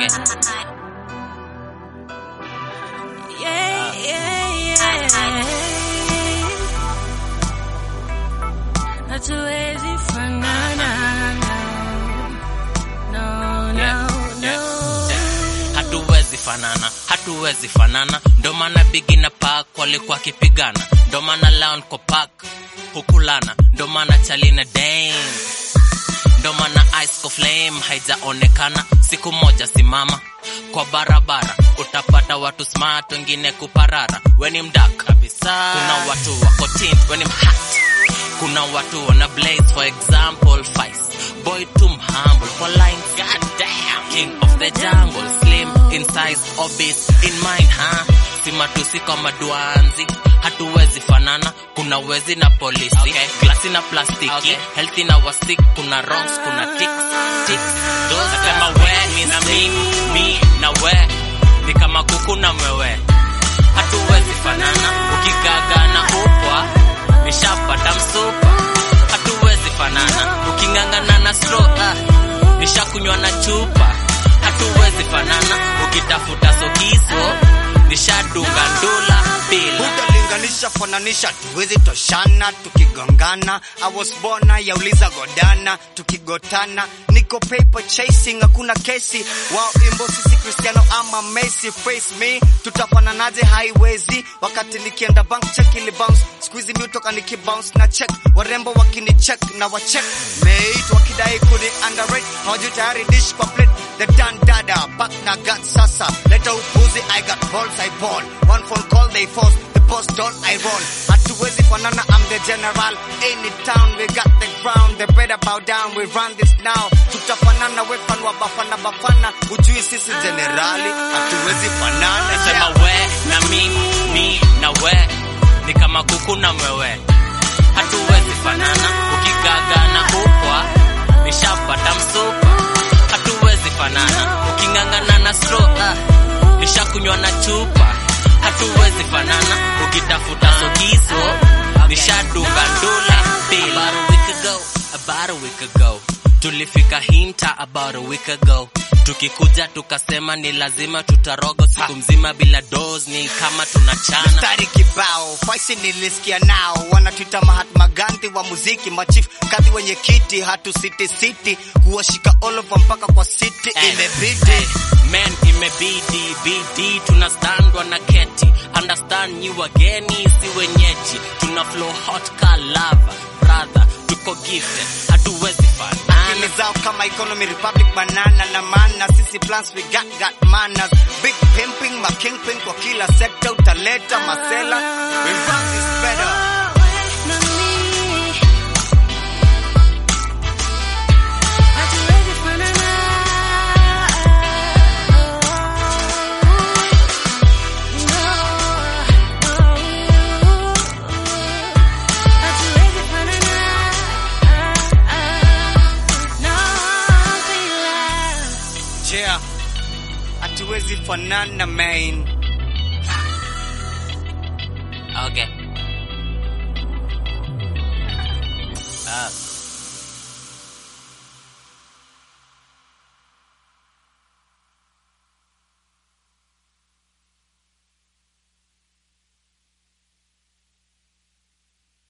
Okay. Yeah, yeah, yeah. Hatuwezi fanana, no, no, Yeah, no, yeah, no. yeah. hatuwezi fanana hatuwezi fanana ndo maana bigi na pak walikuwa akipigana ndo maana lion kwa pak hukulana ndo maana chalina dame ndo maana ice kwa flame haijaonekana siku moja simama kwa barabara utapata watu smart wengine kuparara weni mdak kabisa kuna watu wako tint weni mhat kuna watu wana blaze for example fice boy too humble for lines goddamn king of the jungle slim in size obese in mind huh? si matusi kwa maduanzi hatuwezi fanana kuna wezi na polisi okay. glasi na plastiki okay. healthy na wasik kuna wrongs kuna tics tics those kama we ni na mi mi na we ni kama kuku na mwewe hatuwezi fanana ukigaga na upwa nishapata msupa hatuwezi fanana uking'ang'ana na straw ah, nishakunywa na chupa hatuwezi fanana ukitafuta sokiso nishadunga ndula bila utalinganisha fananisha tuwezi toshana tukigongana I was born yauliza godana tukigotana niko paper chasing hakuna kesi wao imbo sisi Cristiano ama Messi face me tutafananaje haiwezi wakati nikienda bank check ili bounce squeeze mi utoka nikibounce na check warembo wakini check na wa check mate wakidai kuni underrate hawajui tayari dish kwa plate the dan dada back na gut sasa leta upuzi I got balls I ball one phone call they force the boss don't I roll hatuwezi fanana I'm the general any town we got the ground they better bow down we run this now tutafanana wepan wa bafana bafana ujui sisi generali hatuwezi fanana nasema yeah. we na mi mi na we ni kama kuku na mwewe hatuwezi fanana ukigaga na upwa nishapata msupa hatuwezi fanana uking'ang'ana na straw ah, nishakunywa na chupa hatuwezi fanana ukitafuta sokiso nishadunga ndula bila About a week ago, about a week ago tulifika hinta about a week ago tukikuja tukasema ni lazima tutarogo siku mzima bila dos ni kama tunachana mstari kibao faisi nilisikia nao wanatuita Mahatma Gandhi wa muziki machief kadhi wenye kiti hatu city city kuwashika all over mpaka kwa city Eh, imebidi eh, men imebidi bidi tunastandwa na keti understand nyi wageni si wenyeji tuna flow hot ka lava brother tuko gifted hatuwezi fanana akili zao kama economy republic banana na mana sisi plans we got got manners big pimping ma kingpin kwa kila sector utaleta masela we run this better Hatuwezi fanana. Hatuwezi fanana. No, bila. yeah hatuwezi fanana main okay ah